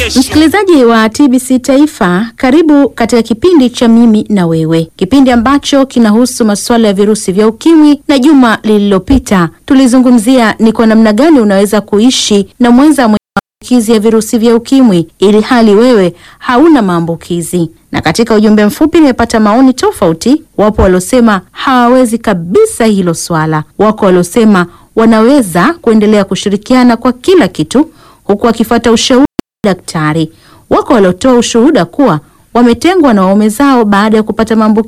kesho. Msikilizaji wa TBC Taifa, karibu katika kipindi cha Mimi na Wewe, kipindi ambacho kinahusu masuala ya virusi vya ukimwi. Na juma lililopita tulizungumzia ni kwa namna gani unaweza kuishi na mwenza mwenye maambukizi ya virusi vya ukimwi ili hali wewe hauna maambukizi. Na katika ujumbe mfupi nimepata maoni tofauti. Wapo waliosema hawawezi kabisa hilo swala, wako waliosema wanaweza kuendelea kushirikiana kwa kila kitu huku wakifuata ushauri wa daktari. Wako waliotoa ushuhuda kuwa wametengwa na waume zao baada ya kupata maambukizi